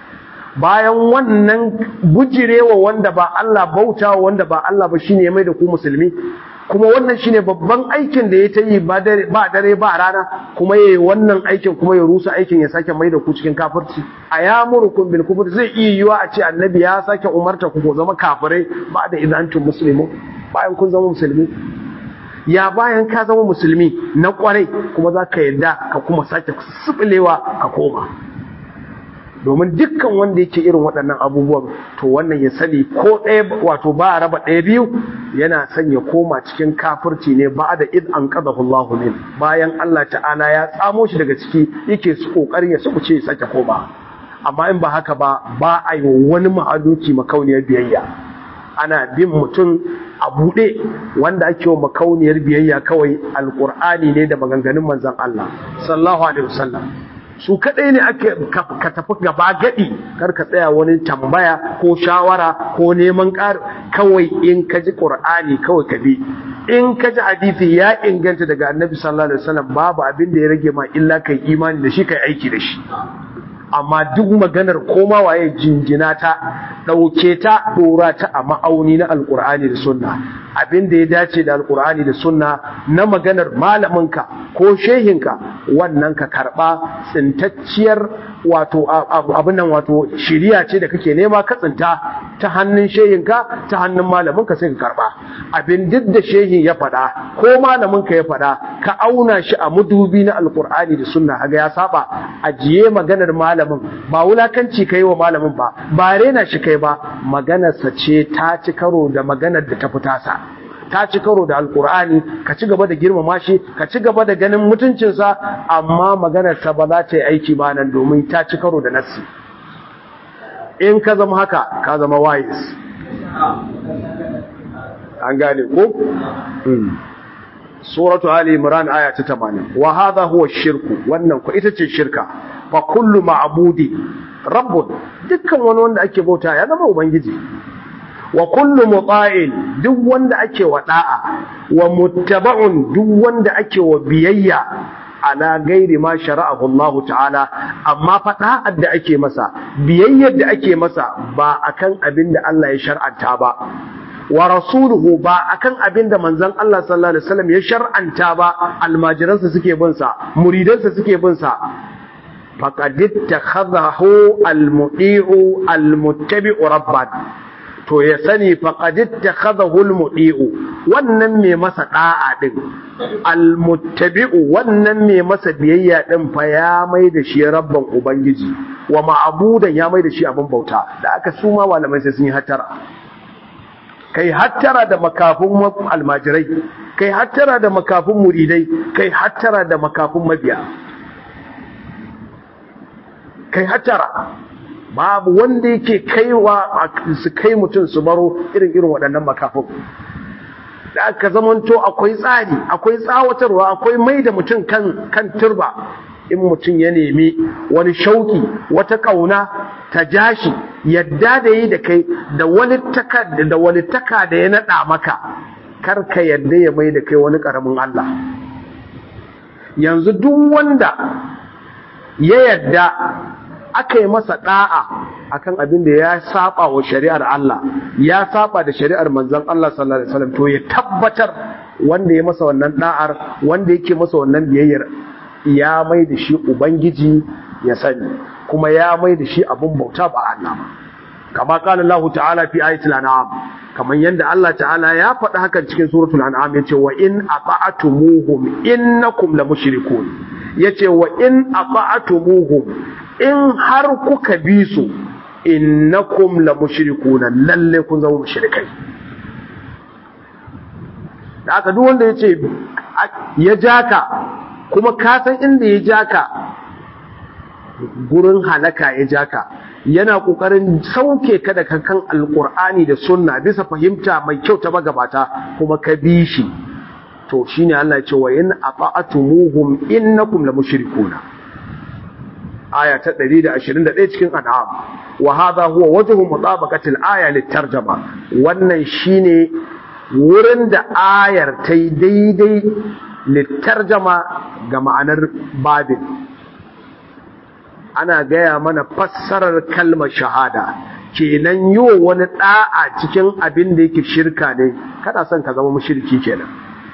Speaker 1: bayan wannan bujirewa wanda ba Allah bautawa wanda ba Allah ba shine ya mai da ku musulmi kuma wannan shine babban aikin da ya ta yi ba dare ba rana kuma yayi wannan aikin kuma ya rusa aikin ya sake mai da ku cikin kafirci a ya murukum bil kufr zai iya yiwa a ce annabi ya sake umarta ku ko zama kafirai ba da idan antum muslimun bayan kun zama musulmi ya bayan ka zama musulmi na kwarai kuma za ka yarda ka kuma sake subulewa ka koma domin dukkan wanda yake irin waɗannan abubuwan to wannan ya sani ko ɗaya wato ba a raba ɗaya biyu yana son ya koma cikin kafirci ne ba da id an qadahu Allah min bayan Allah ta'ala ya tsamo shi daga ciki yake su kokarin ya subuce ya sake koma amma in ba haka ba ba a yi wani ma'aluki makauniyar biyayya ana bin mutum a buɗe wanda ake wa makauniyar biyayya kawai alƙur'ani ne da maganganun manzon Allah sallallahu alaihi wasallam su kaɗai ne ake ka tafi gaba gaɗi kar ka tsaya wani tambaya ko shawara ko neman ƙar kawai in ka ji ƙur'ani kawai ka bi in ka ji hadisi ya inganta daga annabi sallallahu alaihi wasallam babu abin da ya rage ma illa kai imani da shi kai aiki da shi amma duk maganar koma waye jinjina ta ɗauke ta ɗora ta a ma'auni na alƙur'ani da sunna abin da ya dace da alƙur'ani da sunna na maganar malaminka ko shehinka wannan ka karɓa tsintacciyar wato abin nan wato shiriya ce da kake nema ka tsinta ta hannun shehinka ta hannun malaminka sai ka karɓa abin duk da shehin ya faɗa ko malaminka ya faɗa ka auna shi a mudubi na alƙur'ani da sunna haga ya saba ajiye maganar malamin ba wulakanci kai wa malamin ba ba rena shi kai ba maganarsa ce ta ci karo da maganar da ta fita sa ta ci karo da alkur'ani ka ci gaba da girmama shi ka ci gaba da ganin mutuncinsa amma maganarsa ba za ta yi aiki ba nan domin ta ci karo da nassi in ka zama haka ka zama wise an gane ko suratu ali imran aya ta 80 wa hadha huwa shirku wannan ko ita ce shirka fa kullu ma'budi rabbun dukkan wani wanda ake bauta ya zama ubangiji wa kullu muta'in duk wanda ake wa da'a wa muttaba'un duk wanda ake wa biyayya ala gairi ma shara'ahu Allah ta'ala amma fa da'ar da ake masa biyayyar da ake masa ba akan abin da Allah ya shar'anta ba wa rasuluhu ba akan abin da manzon Allah sallallahu alaihi wasallam ya shar'anta ba almajiransa suke bin sa muridansa suke bin sa faqad ittakhadhahu almudi'u almuttabi'u rabban to ya sani faqad ittakhadhahu almudi'u wannan mai masa da'a din almuttabi'u wannan mai masa biyayya din fa ya mai da shi rabban ubangiji wa ma'budan ya mai da shi abin bauta da aka suma malamai sai sun yi hatara kai hattara da makafin almajirai kai hattara da makafin muridai kai hattara da makafin mabiya kai hattara babu wanda yake kaiwa su kai mutum su baro irin irin waɗannan makafin da aka zamanto akwai tsari akwai tsawatarwa akwai mai da mutum kan kan turba in mutum ya nemi wani shauki wata kauna ta jashi yadda da yi da kai da wani taka da wani taka da ya nada maka kar ka yadda ya mai da kai wani karamin Allah yanzu duk wanda ya yadda aka yi masa da'a akan abin da ya saba wa shari'ar Allah ya saba da shari'ar manzon Allah sallallahu alaihi wasallam to ya tabbatar wanda ya masa wannan da'ar wanda yake masa wannan biyayyar ya mai da shi ubangiji ya sani kuma ya mai da shi abun bauta ba Allah ba kama qala Allah ta'ala fi ayatil an'am kaman yanda Allah ta'ala ya faɗi hakan cikin suratul an'am yace wa in ata'tumuhum innakum lamushrikun yace wa in ata'tumuhum in har kuka bi su innakum la mushrikuna lalle kun zama mushrikai da aka duk wanda yace ya jaka kuma ka san inda ya jaka gurin halaka ya jaka yana kokarin sauke ka da kankan alqur'ani da sunna bisa fahimta mai kyau ta magabata kuma ka bi shi to shine Allah ya ce wa in ata'atumuhum innakum la mushrikuna aya ta 121 cikin an'am wa hadha huwa wajhu mutabaqati al-aya litarjama wannan shine wurin da ayar ta yi daidai litarjama ga ma'anar babin ana gaya mana fassarar kalmar shahada kenan yi wa wani da'a cikin abin da yake shirka ne kada son ka zama mushriki kenan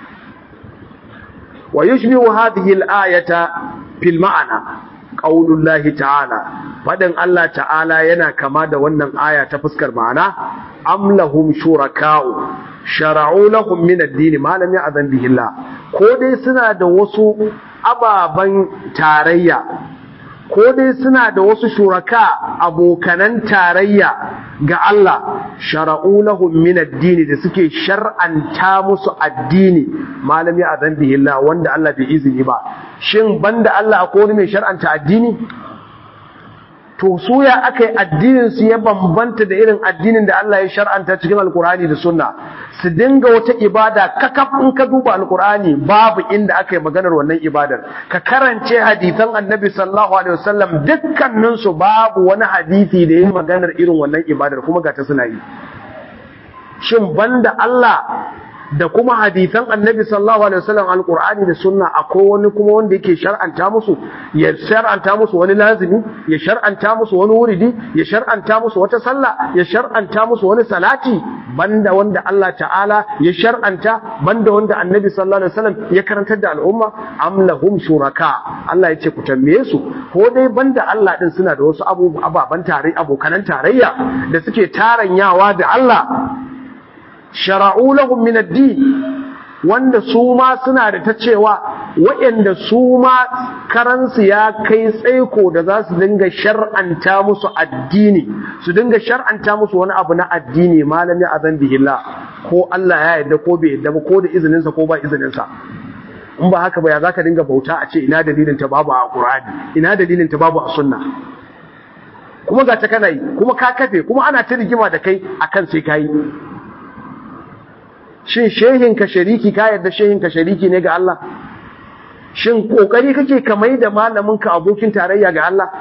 Speaker 1: wa yushbihu hadhihi al-ayata fil ma'ana qaulullahi ta'ala fadin Allah ta'ala yana kama da wannan aya ta fuskar ma'ana am lahum shuraka'u shara'u lahum min ad-din ma lam ya'zan bihi Allah ko dai suna da wasu ababan tarayya ko dai suna da wasu shuraka abokanan tarayya ga Allah shara'u lahum min ad-din da suke shar'anta musu addini malami a zan bihillah wanda Allah bai izini ba shin banda Allah akwai wani mai shar'anta addini to su ya aka yi addinin su ya bambanta da irin addinin da Allah ya shar'anta cikin alkur'ani da sunna su dinga wata ibada kakaf in ka duba alkur'ani babu inda aka yi maganar wannan ibadar ka karance hadisan annabi sallallahu alaihi wasallam dukkanin su babu wani hadisi da ya maganar irin wannan ibadar kuma ga ta suna yi shin banda Allah da kuma hadisan annabi sallallahu alaihi wasallam alqur'ani da sunna akwai wani kuma wanda yake shar'anta musu ya shar'anta musu wani lazimi ya shar'anta musu wani wuridi ya shar'anta musu wata sallah ya shar'anta musu wani salati banda wanda Allah ta'ala ya shar'anta banda wanda annabi sallallahu alaihi wasallam ya karantar da al'umma am lahum shuraka Allah ya ce ku tambaye su ko dai banda Allah din suna da wasu ababan tare abokanan tarayya da suke taranyawa da Allah shara'u lahum min ad-din wanda su ma suna da ta cewa waɗanda su ma karansu ya kai tsaiko da za su dinga shar'anta musu addini su dinga shar'anta musu wani abu na addini malami azan bihillah ko Allah ya yarda ko bai yarda ba ko da izinin sa ko ba izinin sa in ba haka ba ya zaka dinga bauta a ce ina dalilin ta babu a Qur'ani ina dalilin ta babu a sunna kuma ga ta kana yi kuma ka kafe kuma ana ta rigima da kai akan sai kai shin shehinka shariki ka yarda shehinka shariki ne ga Allah shin kokari kake ka mai da malaminka abokin tarayya ga Allah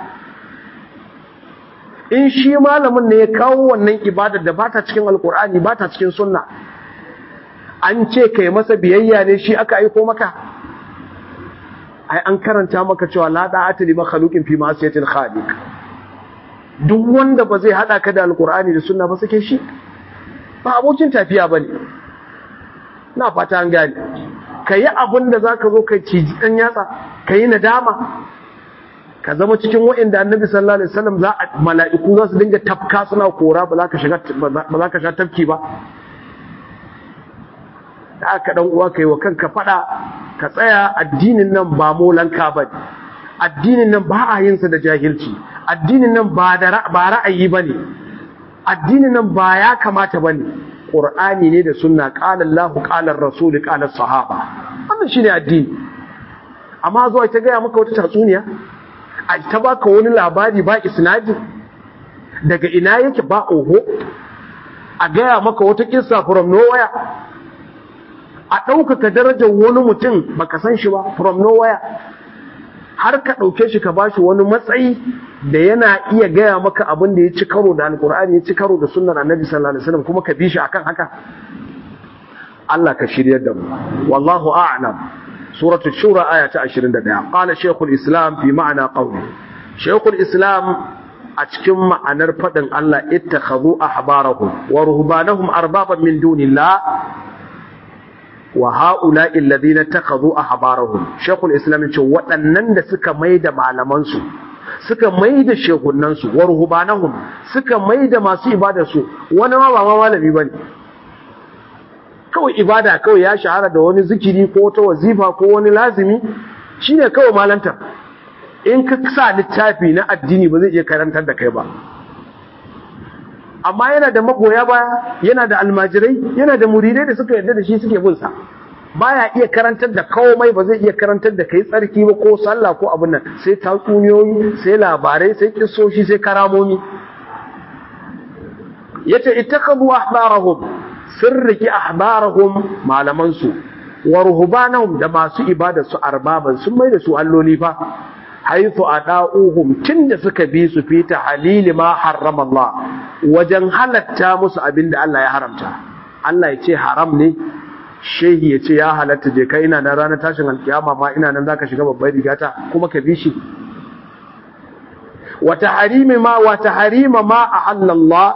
Speaker 1: in shi malamin ne ya kawo wannan ibadar da bata cikin alkur'ani bata cikin sunna an ce kai masa biyayya ne shi aka aiko maka ai an karanta maka cewa la da'ata li makhluqin fi ma'siyatil khaliq duk wanda ba zai hada ka da alkur'ani da sunna ba sake shi ba abokin tafiya bane na fata an gane ka yi abin da za ka zo ka ciji ɗan yatsa ka yi nadama ka zama cikin wa'inda annabi sallallahu alaihi wasallam za a mala'iku za su dinga tafka suna kora ba za ka shiga ba za ka sha tafki ba da aka dan uwa kai wa kanka fada ka tsaya addinin nan ba molanka ba addinin nan ba a yin sa da jahilci addinin nan ba da ba ra'ayi bane addinin nan ba ya kamata bane qur'ani ne da sunna qala Allah qala rasul qala sahaba wannan shine addini amma zuwa ta gaya maka wata tatsuniya a ta baka wani labari ba isnadi daga ina yake ba oho a gaya maka wata kissa from nowhere a ɗaukaka darajar wani mutum baka san shi ba from nowhere har ka ɗauke shi ka bashi wani matsayi da yana iya gaya maka abin da ya ci karo da alkur'ani ya ci karo da sunnar annabi sallallahu alaihi wasallam kuma ka bi shi akan haka Allah ka shiryar da mu wallahu a'lam suratul shura aya ta 21 qala shaykhul islam fi ma'ana qawli shaykhul islam a cikin ma'anar fadin Allah ittakhadhu ahbarahum wa ruhbanahum arbaban min dunillah wa ha'ula'i alladhina takhadhu ahbarahum shaykhul islam ce waɗannan da suka maida malaman su suka maida shehunan su wa ruhbanahum suka maida masu ibada su wani ma ba malami bane kawai ibada kawai ya shahara da wani zikiri ko ta wazifa ko wani lazimi shine kawai malanta in ka sa littafi na addini ba zai iya karantar da kai ba amma yana da magoya baya yana da almajirai yana da muridai da suka yarda da shi suke bin sa baya iya karantar da komai ba zai iya karantar da kai tsarki ba ko sallah ko abin nan sai tatsuniyoyi sai labarai sai kissoshi sai karamomi yace ittakhadhu ahbarahum sirriki ahbarahum malaman su wa ruhbanahum da masu ibada su arbaban sun mai da su alloli fa haythu ada'uhum tunda suka bi su fita halili ma harrama Allah wajen halatta musu abinda Allah ya haramta Allah ya ce haram ne shehi ya ce ya halatta je kai ina nan ranar tashin alkiyama ma ina nan zaka shiga babbar rigata kuma ka bi shi wa tahrimi ma wa tahrima ma ahalla Allah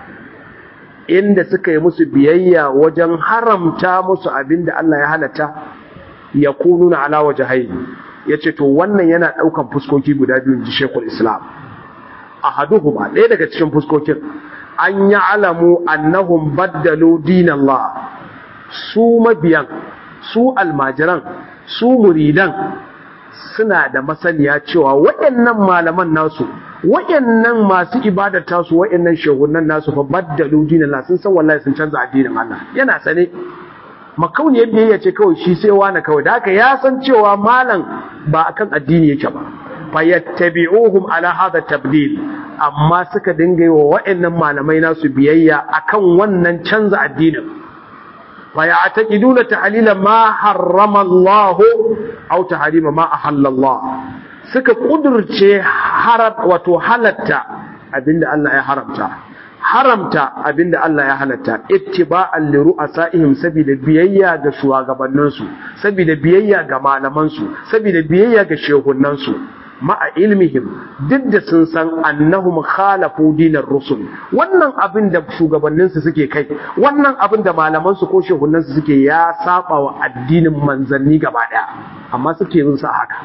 Speaker 1: inda suka yi musu biyayya wajen haramta musu abinda Allah ya halatta ya kununa ala wajhaini yace to wannan yana daukan fuskoki guda biyu ji Sheikhul Islam ahaduhuma ɗaya daga cikin fuskokin an ya'lamu annahum baddalu dinallah su mabiyan su almajiran su muridan suna da masaniya cewa waɗannan malaman nasu waɗannan masu ibadar tasu waɗannan shehunan nasu fa baddalu dinallah sun san wallahi sun canza addinin Allah yana sane makauniyar biyayya ce kawai shi sai wani kawai da haka ya san cewa malam ba akan addini yake ba fa yattabi'uhum ala hadha tabdil amma suka dinga yi wa waɗannan malamai nasu biyayya akan wannan canza addinin fa ya'taqiduna ta'lila ma harrama Allah aw tahrima ma ahalla Allah suka kudurce harat wato halatta abinda Allah ya haramta haramta abinda Allah ya halatta ittiba'an li ru'asaihim saboda biyayya ga shugabanninsu saboda biyayya ga malamansu saboda biyayya ga shehunansu ma'a ilmihim duk da sun san annahum khalafu dinar rusul wannan abin da shugabanninsu suke kai wannan abin da malamansu ko shehunansu suke ya saba wa addinin manzanni gaba daya amma suke bin su haka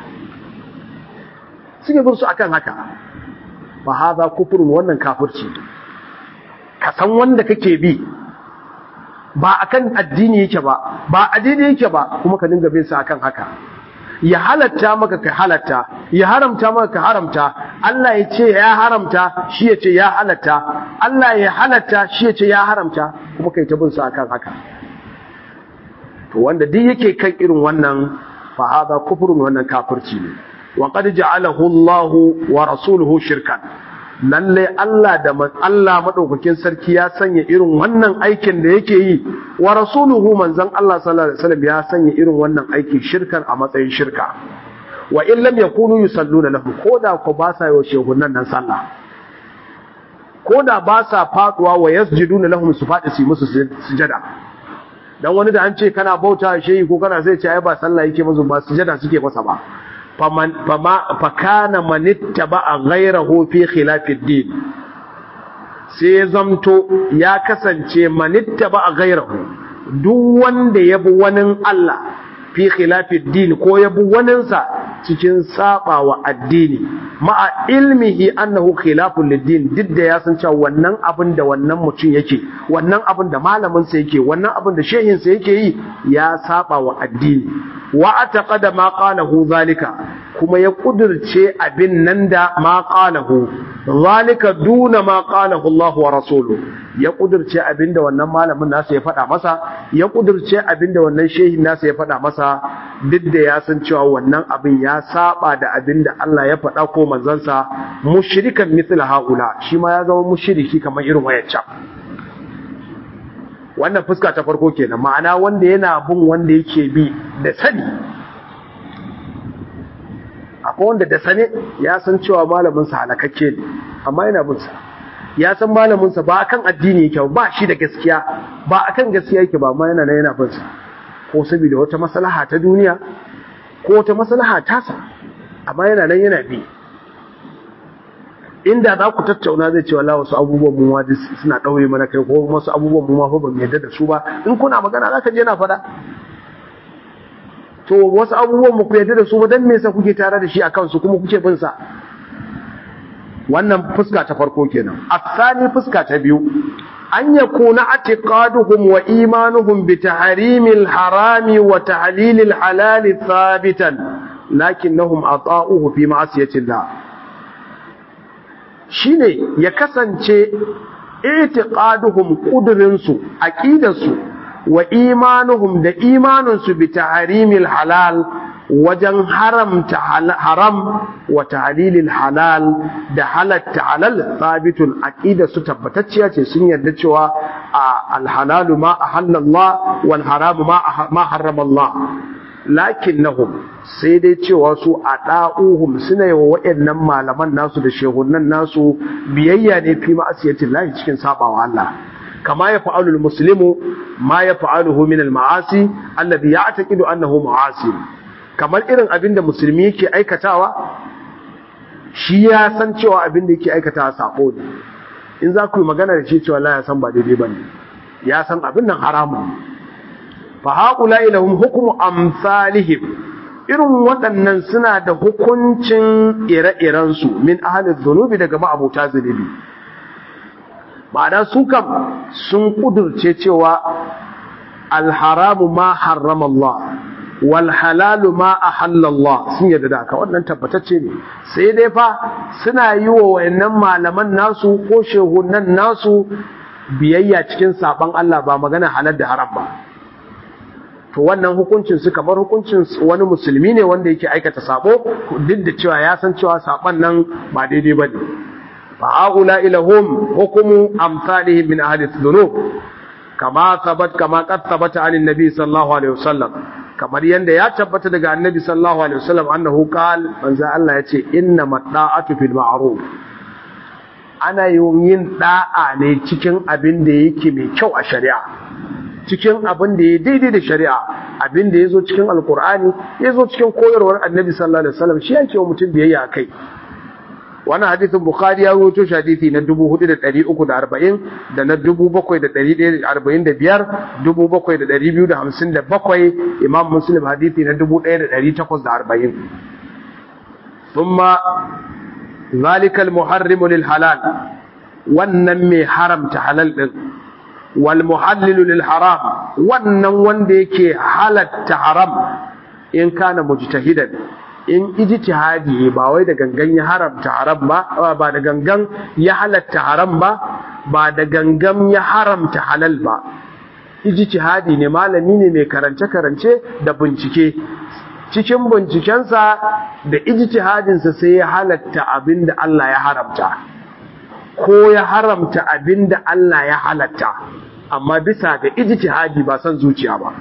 Speaker 1: suke bin su akan haka fa hadha kufrun wannan kafirci ka san wanda kake bi ba akan addini yake ba ba addini yake ba kuma ka dinga bin sa akan haka ya halatta maka ka halatta ya haramta maka ka haramta Allah ya ce ya haramta shi ya ce ya halatta Allah ya halatta shi ya ce ya haramta kuma kai ta bin sa akan haka to wanda duk yake kan irin wannan fa hada kufrun wannan kafirci ne wa qad ja'alahu Allah wa rasuluhu shirkan lalle Allah da Allah madaukakin sarki ya sanya irin wannan aikin da yake yi wa rasuluhu manzon Allah sallallahu alaihi wasallam ya sanya irin wannan aiki shirkan a matsayin shirka wa in lam yakunu yusalluna lahu koda ko ba sa yi shehunan nan sallah koda ba sa faduwa wa yasjuduna lahum su fadi su musu sujada dan wani da an ce kana bauta shehi ko kana sai ce ai ba sallah yake musu ba sujada suke masa ba fakana manitta ba a gairahu fi khilafid din sai zamto ya kasance manitta ba a gairahu duk wanda ya bi wani Allah fi khilafid din ko ya bi waninsa cikin saba wa addini ma'a ilmihi annahu khilafun lid-din duk da ya san cewa wannan abin da wannan mutum yake wannan abin da malamin sa yake wannan abin da shehin sa yake yi ya saba wa addini wa ataqada ma qalahu zalika kuma ya kudirce abin nan da ma qalahu zalika duna ma qalahu Allah wa rasuluhu ya kudirce abin da wannan malamin nasa ya faɗa masa ya kudirce abin da wannan shehin nasa ya faɗa masa duk da ya san cewa wannan abin ya saba da abin da Allah ya faɗa ko manzansa mushrikan mithla haula shi ma ya zama mushriki kamar irin wayancan wannan fuska ta farko kenan ma'ana wanda yana bin wanda yake bi da sani akwai wanda da sane ya san cewa malaminsa halakakke ne amma yana bin sa ya san malaminsa ba akan addini yake ba shi da gaskiya ba akan gaskiya yake ba amma yana nan yana bin sa ko saboda wata maslaha ta duniya ko wata maslaha tasa amma yana nan yana bi inda za ku tattauna zai ce wallahi wasu abubuwan mu ma suna daure mana kai ko wasu abubuwan mu ma fa ban yarda da su ba in kuna magana zaka je na faɗa to wasu abubuwan mu ku yarda da su ba dan me yasa kuke tare da shi akan su kuma kuke bin sa wannan fuska ta farko kenan asani fuska ta biyu an yakuna atiqaduhum wa imanuhum bi tahrimil harami wa tahlilil halal thabitan lakinnahum ata'uhu fi ma'siyatillah shine ya kasance itiqaduhum qudrinsu aqidarsu wa imanuhum da imaninsu bi tahrimil halal wajen haramta haram wa tahlilil halal da halatta halal sabitun aqidarsu tabbatacciya ce sun yarda cewa al-halalu ma ahallallah wal haramu ma harrama Allah lakinnahum sai dai cewa su a ɗa'uhum suna yi wa waɗannan malaman nasu da shehunan nasu biyayya ne fi ma'asiyatin lahi cikin sabawa Allah kama ya fa'alul muslimu ma ya fa'aluhu min al-ma'asi alladhi ya'taqidu annahu ma'asi kamar irin abin da musulmi yake aikatawa shi ya san cewa abin da yake aikatawa sabo ne in za ku yi magana da shi cewa la ya san ba daidai bane ya san abin nan haramun ne fa haƙula ilahun hukumu amsalihim irin waɗannan suna da hukuncin ire-irensu min ahalin zunubi daga ma'abuta zunubi ma'ana su kam sun ƙudurce cewa alharamu ma harrama Allah wal halalu ma ahalla Allah sun yadda da haka wannan tabbatacce ne sai dai fa suna yi wa wayannan malaman nasu ko shehunan nasu biyayya cikin saban Allah ba magana halal da haram ba to wannan hukuncin su kamar hukuncin wani musulmi ne wanda yake aikata sabo duk da cewa ya san cewa saban nan ba daidai bane fa aula ilahum hukumu amsalihim min ahli dhunub kama sabat kama qad sabata an annabi sallallahu alaihi wasallam kamar yanda ya tabbata daga annabi sallallahu alaihi wasallam annahu qal manzo Allah yace inna madda'atu fil ma'ruf ana yin da'a ne cikin abin da yake mai kyau a shari'a cikin abin da ya daidai da shari'a abin da ya zo cikin alkur'ani ya zo cikin koyarwar annabi sallallahu alaihi wasallam shi yake wa mutum biyayya kai wannan hadisin bukhari ya rawaito shi hadisi na 4340 da na 7145 7257 imam muslim hadisi na 1840 thumma zalika almuharrimu lil halal wannan mai haramta halal din wal muhallilu lil haram wannan wanda yake halatta haram in kana mujtahidan in ijtihadi ba wai da gangan ya haramta haram ba ba da gangan ya halatta haram ba ba da gangan ya haramta halal ba ijtihadi ne malami ne mai karance karance da bincike cikin bincikensa da ijtihadinsa sai ya halatta abinda Allah ya haramta ko ya haramta abinda Allah ya halatta amma bisa ga ijtihadi ba san zuciya ba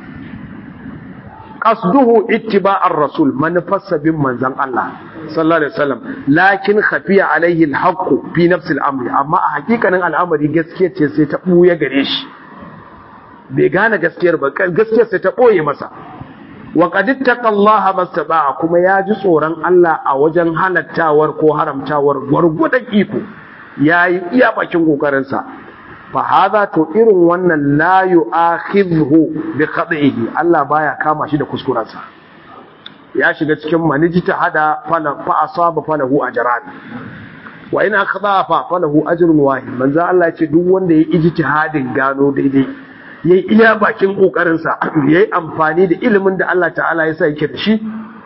Speaker 1: qasduhu ittiba'ar rasul manufarsa bin manzon Allah sallallahu alaihi wasallam lakin khafiya alaihi alhaq fi nafsi al-amri amma a hakikanin al'amari gaskiya ce sai ta buya gare shi bai gane gaskiyar ba gaskiyar sai ta boye masa wa qad ittaqallaha mastaba'a kuma ya ji tsoron Allah a wajen halattawar ko haramtawar gwargwadon iko yayi iya bakin kokarinsa fa hadha to irin wannan la yu'akhidhu bi khatihi Allah baya kama shi da kuskurensa ya shiga cikin manijita hada fala fa asaba falahu ajran wa in akhda fa falahu ajrun wahid manzo Allah ya ce duk wanda ya ijtihadin gano daidai ya yi iya bakin ƙoƙarinsa ya yi amfani da ilimin da Allah ta'ala ya sa yake da shi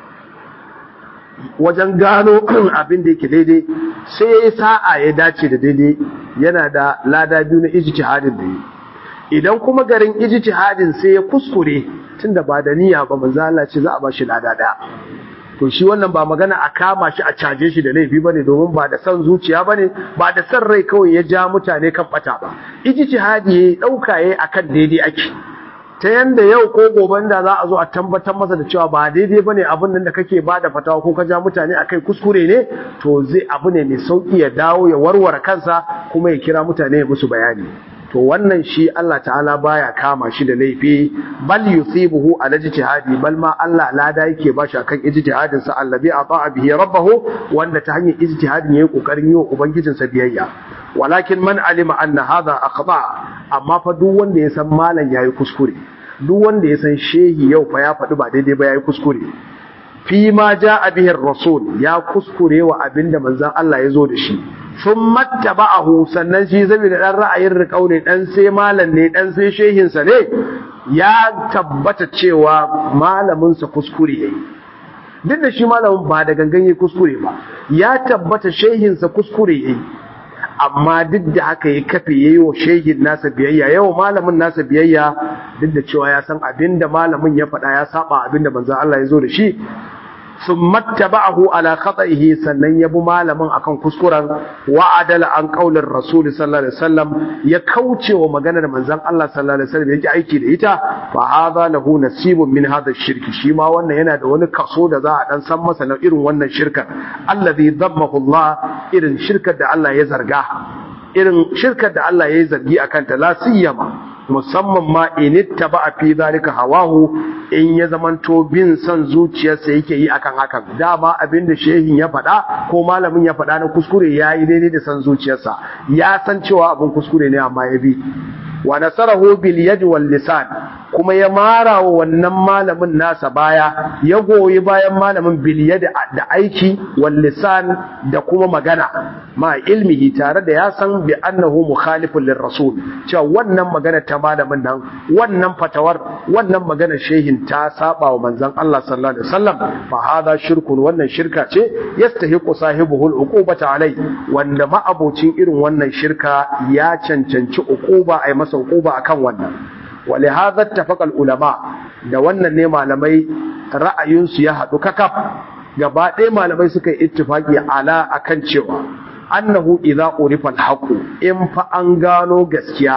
Speaker 1: wajen gano abin da yake daidai sai ya yi sa'a ya dace da daidai yana da lada biyu na ijtihadin da yi idan kuma garin ijtihadin sai ya kuskure tunda ba da niyya ba manzo Allah ce za a ba shi lada daya to shi wannan ba magana a kama shi a caje shi da laifi bane domin ba da san zuciya bane ba da san rai kawai ya ja mutane kan bata ba ijtihadi ya dauka yayi akan daidai ake ta yanda yau ko goben da za a zo a tabbatar masa da cewa ba daidai bane abin nan da kake ba da fatawa ko ka ja mutane akai kuskure ne to zai abu ne mai sauki ya dawo ya warware kansa kuma ya kira mutane ya musu bayani to wannan shi Allah ta'ala baya kama shi da laifi bal yusibuhu ala ijtihadi bal ma Allah lada yake ba shi akan ijtihadin sa allazi ata'a bihi rabbahu wanda ta hanyar ijtihadin yayi kokarin yi wa ubangijin sa biyayya walakin man alima anna hadha akhta amma fa duk wanda ya san malam yayi kuskure duk wanda ya san shehi yau fa ya faɗi ba daidai ba yayi kuskure fi ma ja'a bihi rasul ya kuskure wa abinda manzon Allah ya zo da shi sun mattaba'ahu sannan shi zabi da dan ra'ayin riƙau ne dan sai malam ne dan sai shehinsa ne ya tabbata cewa malaminsa kuskure yayi duk da shi malamin ba da gangan yayi kuskure ba ya tabbata shehinsa kuskure yayi amma duk da haka ya kafe yayi wa shehin nasa biyayya yau malamin nasa biyayya duk da cewa ya san abinda malamin ya faɗa ya saba abinda manzon Allah ya zo da shi sun mattaba'ahu ala khata'ihi sannan ya bi malamin akan kuskuren wa adala an qaulin rasul sallallahu alaihi wasallam ya kauce wa maganar manzon Allah sallallahu alaihi wasallam yake aiki da ita fa hadha lahu nasibun min hadha shirki shi ma wannan yana da wani kaso da za a dan san masa na irin wannan shirkar allazi dammahu Allah irin shirkar da Allah ya zarga irin shirkar da Allah ya yi zargi akan ta la siyama musamman ma initta ba a fi zalika hawahu in ya zamanto bin son zuciyarsa yake yi akan hakan dama abin da shehin ya faɗa ko malamin ya faɗa na kuskure ya yi daidai da son zuciyarsa ya san cewa abin kuskure ne amma ya bi wa nasarahu bil yad wal lisan kuma ya mara wa wannan malamin nasa baya ya goyi bayan malamin bil yad da aiki wal lisan da kuma magana ma ilmihi tare da ya san bi annahu mukhalifun lir rasul cewa wannan magana ta malamin nan wannan fatawar wannan magana shehin ta saba wa manzon Allah sallallahu alaihi wasallam fa hada shirkun wannan shirka ce yastahiqu sahibuhu al uqubata alai wanda ma abocin irin wannan shirka ya cancanci uquba ai masa uquba akan wannan wale hadha tafaqal ulama da wannan ne malamai ra'ayinsu ya haɗu kakaf gaba ɗaya malamai suka yi ittifaqi ala akan cewa annahu idza urifa al in fa an gano gaskiya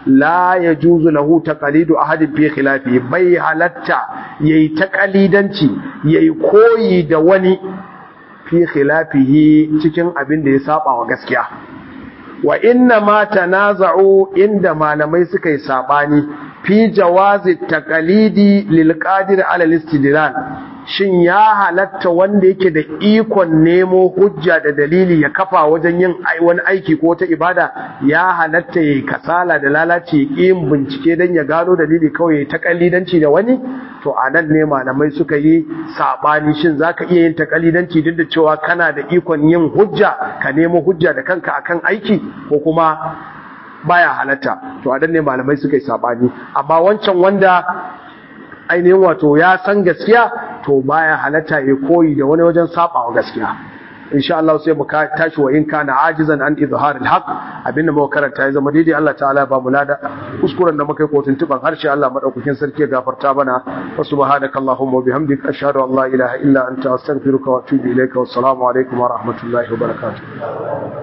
Speaker 1: la yajuzu lahu taqalidu ahadin fi khilafi bai halatta yayi taqalidanci yayi koyi da wani fi khilafihi cikin abin da ya saba wa gaskiya wa inna ma tanaza'u inda malamai suka yi sabani fi jawazi taqalidi lil qadir ala al-istidlal shin ya halatta wanda yake da ikon nemo hujja da dalili ya kafa wajen yin wani aiki ko ta ibada ya halatta yayi kasala da lalaci yin bincike dan ya gano dalili kawai ta kallidanci da wani to anan ne malamai suka yi sabani shin zaka iya yin takalidanci duk da cewa kana da ikon yin hujja ka nemo hujja da kanka akan aiki ko kuma baya halatta to anan ne malamai suka yi sabani amma wancan wanda ainihin wato ya san gaskiya to baya halatta ya koyi da wani wajen sabawa gaskiya insha Allah sai mu tashi wa in kana ajizan an izhar alhaq abinda muka karanta ya zama daidai Allah ta'ala ba mu lada kuskuren da muka yi kotun tuban harshe Allah madaukakin sarki ya gafarta mana wa subhanaka allahumma wa bihamdika ashhadu an la ilaha illa anta astaghfiruka wa atubu ilayka wa assalamu alaikum wa rahmatullahi wa barakatuh